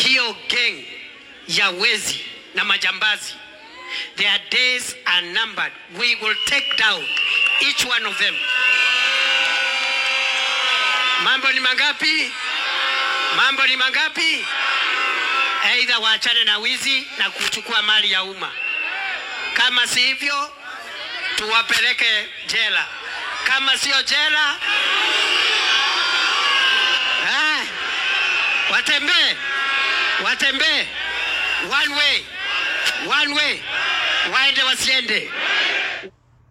hiyo gang ya wezi na majambazi, their days are numbered. We will take down each one of them. Mambo ni mangapi? Mambo ni mangapi? Aidha waachane na wizi na kuchukua mali ya umma, kama si hivyo tuwapeleke jela, kama sio jela ah, watembee watembee one way, one way, waende wasiende.